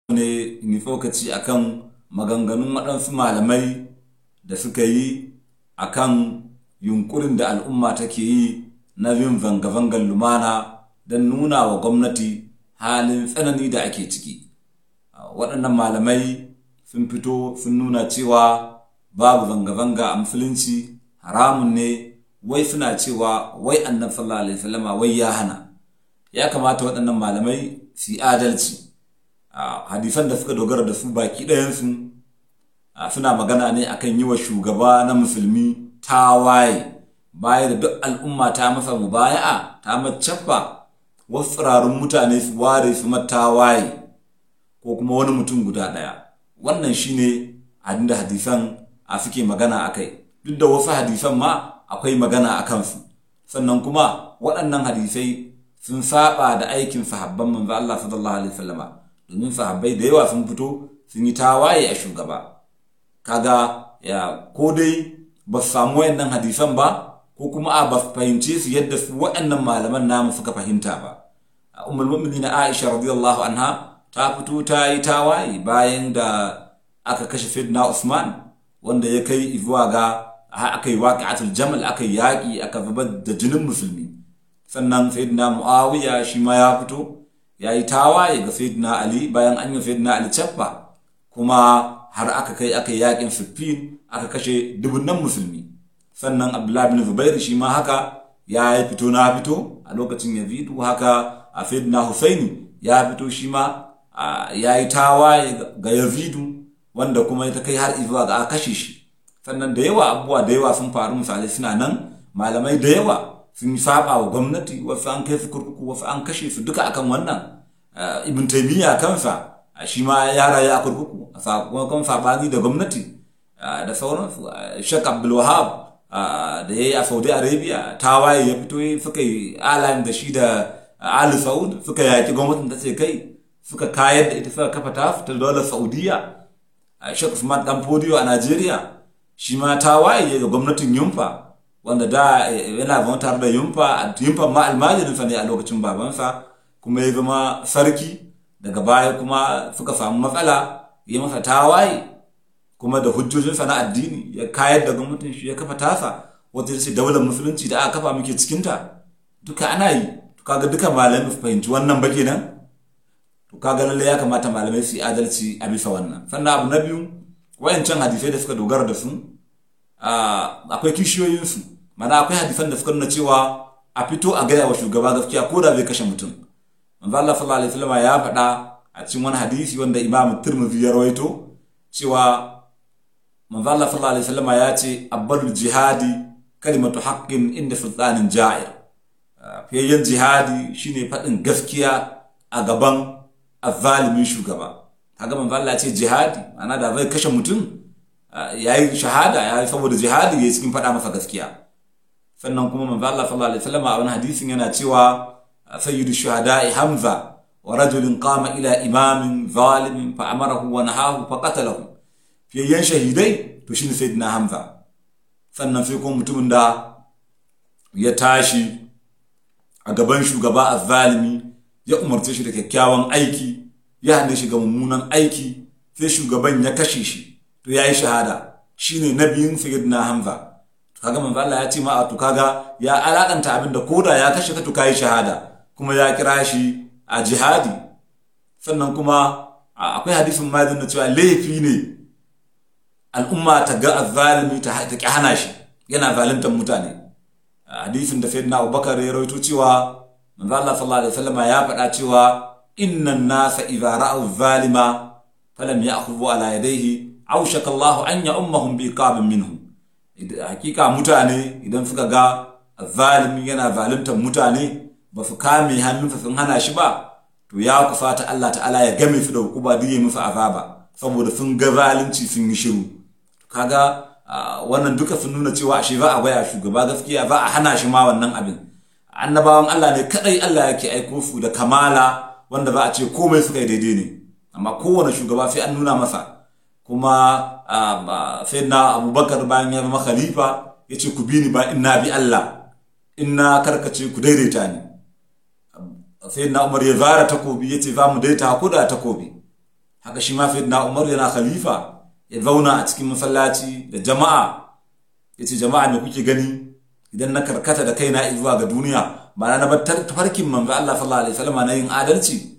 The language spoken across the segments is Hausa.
ne in yi tsokaci akan maganganun waɗansu malamai da suka yi akan yunkurin da al'umma take yi na yin zanga-zangar lumana don nuna wa gwamnati halin tsanani da ake ciki waɗannan malamai sun fito sun nuna cewa babu zanga-zanga a musulunci haramun ne wai suna cewa wai annabi sallallahu alaihi wasallama wai ya hana ya kamata waɗannan malamai su yi adalci hadisan da suka dogara da su baki ɗayansu suna magana ne akan yi wa shugaba na musulmi tawaye baya da duk al'umma ta masa mubaya'a ta macaffa wasu tsirarun mutane su ware su tawaye ko kuma wani mutum guda ɗaya wannan shine abin da hadisan a suke magana a kai duk da wasu hadisan ma akwai magana a kansu sannan kuma waɗannan hadisai sun saba da aikin sahabban manzo Allah sallallahu alaihi wasallama domin sahabbai da yawa sun fito sun yi tawaye a shugaba kaga ya ko dai ba su samu wayannan hadisan ba ko kuma a ba fahimce su yadda su waɗannan malaman namu suka fahimta ba ummul mu'minin Aisha radiyallahu anha ta fito ta yi tawaye bayan da aka kashe Sayyidina Usman wanda ya kai zuwa ga aka yi waqi'atul jamal aka yi yaƙi aka zubar da jinin musulmi sannan Sayyidina Muawiya shi ma ya fito ya yi tawaye ga Sayyidina Ali bayan an yi Sayyidina Ali cappa kuma har aka kai aka yi yaƙin Siffin aka kashe dubunnan musulmi sannan Abdullahi bin Zubair shi ma haka ya yi fito na fito a lokacin Yazidu haka a Sayyidina Husaini ya fito shi ma ya yi tawaye ga Yazidu wanda kuma ta kai har zuwa ga aka kashe shi sannan da yawa abubuwa da yawa sun faru misalai suna nan malamai da yawa sun saba wa gwamnati wasu an kai su kurkuku wasu an kashe su duka akan wannan ibn taymiya kansa shi ma ya rayu a kurkuku a sakamakon sabani da gwamnati da sauransu shek abdul wahab da ya yi a saudi arabia tawaye ya fito suka yi alayin da shi da ali saud suka yaki gwamnatin ta ce kai suka kayar da ita suka kafa ta fita daular saudiya shek usman dan fodiyo a najeriya shi ma tawaye ga gwamnatin yumfa wanda da yana zama tare da yumfa yumfa ma almajirinsa ne a lokacin babansa kuma ya zama sarki daga baya kuma suka samu matsala ya masa tawaye kuma da hujjojinsa na addini ya kayar da gwamnatin shi ya kafa tasa wata ce daular musulunci da aka kafa muke cikinta duka ana yi to kaga duka malamai su fahimci wannan ba kenan to kaga lalle ya kamata malamai su yi adalci a bisa wannan sannan abu na biyu wayancan hadisai da suka dogara da su akwai kishiyoyinsu mana akwai hadisan da suka nuna cewa a fito a gaya wa shugaba gaskiya ko da zai kashe mutum manzo Allah sallallahu alaihi wasallam ya faɗa a cikin wani hadisi wanda Imam Tirmidhi ya rawaito cewa manzo Allah sallallahu alaihi wasallam ya ce abbalul jihadi kalimatu haqqin inda sultanin ja'ir fiyayyen jihadi shine faɗin gaskiya a gaban azzalimin shugaba kaga manzo Allah ya ce jihadi ana da zai kashe mutum yayi shahada yayi saboda jihadi yayi cikin faɗa masa gaskiya sannan kuma manzo Allah sallallahu alaihi wasallam a wani hadisin yana cewa sayyidu shuhada'i hamza wa rajulin qama ila imamin zalimin fa amarahu wa nahahu fa qatalahu fiyayyen shahidai to shine sayyidina hamza sannan sai kuma mutumin da ya tashi a gaban shugaba azzalimi ya umarce shi da kyakkyawan aiki ya hane shi ga mummunan aiki sai shugaban ya kashe shi to yayi shahada shine nabiyin sayyidina hamza to kaga manzo Allah ya ce ma to kaga ya alakanta abin da koda ya kashe ka to kai shahada kuma ya kira shi a jihadi sannan kuma akwai hadisin ma da cewa laifi ne al'umma ta ga azzalimi ta ta ki hana shi yana zaluntar mutane hadisin da sayyidina Abubakar ya rawaito cewa manzo Allah sallallahu alaihi wasallam ya faɗa cewa innan nasa idza ra'aw zalima falam ya'khudhu ala yadayhi awshaka Allah an ya'ummahum bi qabin minhu hakika mutane idan suka ga zalimi yana zaluntar mutane ba su kame hannunsa sun hana shi ba to ya kusata Allah ta'ala ya game su da hukuma duk ya musu azaba saboda sun ga zalunci sun yi shiru kaga wannan duka sun nuna cewa ashe za a baya shugaba gaskiya za a hana shi ma wannan abin annabawan Allah ne kadai Allah yake aiko su da kamala wanda za a ce komai suka yi daidai ne amma kowane shugaba sai an nuna masa kuma sai na abubakar bayan ya zama khalifa ya ce ku bi ni ba inna bi Allah inna karkace ku daidaita ni sai na umar ya zara takobi ya ce za mu daita ko da takobi haka shi ma na umar yana khalifa ya zauna a cikin masallaci da jama'a ya ce jama'a me kuke gani idan na karkata da kaina zuwa ga duniya ba na bar tafarkin manzo Allah sallallahu alaihi wasallam na yin adalci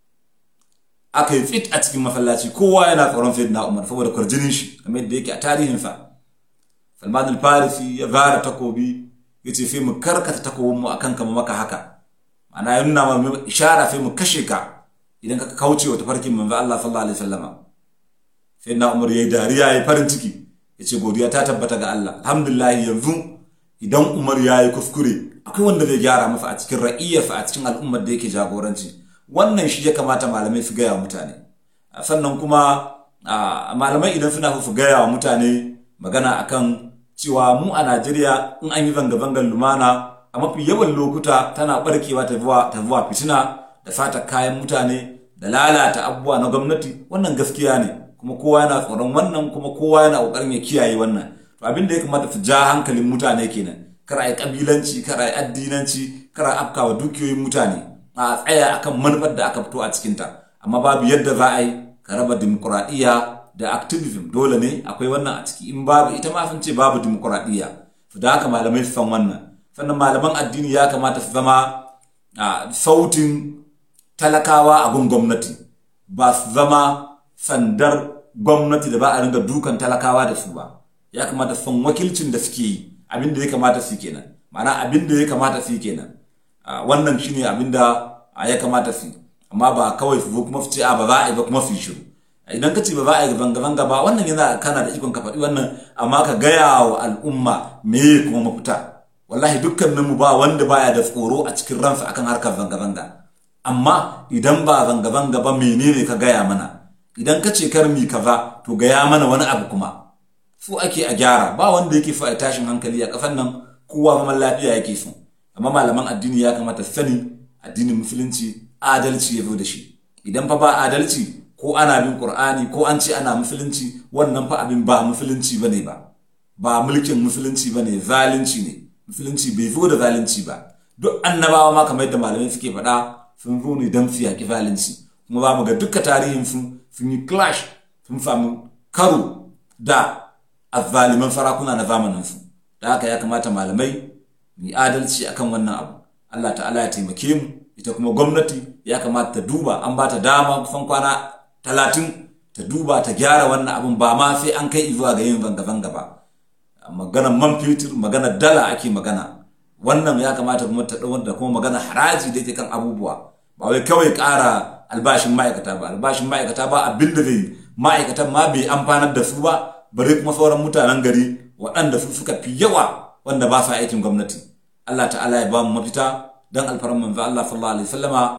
aka yi fit a cikin masallaci kowa yana tsoron sayyidina umar saboda kwarjinin shi kamar yadda yake a tarihinsa Salman al-Farisi ya zara takobi ya ce sai mu karkata takobinmu akan kama maka haka ma'ana ya nuna ma ishara sai mu kashe ka idan ka kauce wa tafarkin manzo Allah sallallahu alaihi wasallama sai na Umar yayi dariya yayi farin ciki yace godiya ta tabbata ga Allah alhamdulillah yanzu idan Umar yayi kuskure akwai wanda zai gyara masa a cikin ra'iyarsa a cikin al'ummar da yake jagoranci wannan shi ya kamata malamai su gaya wa mutane sannan kuma malamai idan suna su gaya wa mutane magana akan cewa mu a Najeriya in an yi zanga-zangar lumana a mafi yawan lokuta tana barkewa ta zuwa fitina da fata kayan mutane da lalata abubuwa na gwamnati wannan gaskiya ne kuma kowa yana tsoron wannan kuma kowa yana kokarin ya kiyaye wannan to abin da ya kamata su ja hankalin mutane kenan kar a yi kabilanci kar a yi addinanci kar a afkawa dukiyoyin mutane a tsaya akan manufar da aka fito a cikinta amma babu yadda za a yi ka raba dimokuraɗiyya da activism dole ne akwai wannan a ciki in babu ita ma sun ce babu dimokuraɗiyya da haka malamai su san wannan sannan malaman addini ya kamata su zama sautin talakawa a gun gwamnati ba su zama sandar gwamnati da ba a ringa dukan talakawa da su ba ya kamata su san wakilcin da suke yi abin da ya kamata su kenan ma'ana abin da ya kamata su kenan wannan shine abin da ya kamata su amma ba kawai su zo kuma su ce a ba za a yi ba kuma su yi shiru idan ka ce ba za a yi zanga-zanga ba wannan yana kana da ikon ka faɗi wannan amma ka gaya wa al'umma me kuma mafita wallahi dukkaninmu ba wanda baya da tsoro a cikin ransa akan harkar zanga-zanga amma idan ba zanga-zanga ba menene ka gaya mana idan ka ce kar mi kaza to gaya mana wani abu kuma su ake a gyara ba wanda yake so a tashin hankali a kafan nan kowa zaman lafiya yake so amma malaman addini ya kamata sani addinin musulunci adalci ya zo da shi idan fa ba adalci ko ana bin qur'ani ko an ce ana musulunci wannan fa abin ba musulunci bane ba ba mulkin musulunci bane zalunci ne musulunci bai zo da zalunci ba duk annabawa ma kamar yadda malamai suke faɗa sun zo ne don su yaƙi zalunci kuma ba mu ga duka tarihin su sun yi clash sun samu karo da azzaliman farakuna na zamanin su da haka ya kamata malamai mu yi adalci akan wannan abu Allah ta'ala ya taimake mu ita kuma gwamnati ya kamata ta duba an ba ta dama kusan kwana talatin ta duba ta gyara wannan abun ba ma sai an kai zuwa ga yin zanga-zanga ba maganar man fetur maganar dala ake magana wannan ya kamata kuma ta ɗau da kuma magana haraji da yake kan abubuwa ba wai kawai ƙara albashin ma'aikata ba albashin ma'aikata ba abin da zai ma'aikatan ma bai amfanar da su ba bare kuma sauran mutanen gari waɗanda su suka fi yawa wanda ba sa aikin gwamnati Allah ta'ala ya ba mu mafita dan alfaran manzo Allah sallallahu alaihi wasallama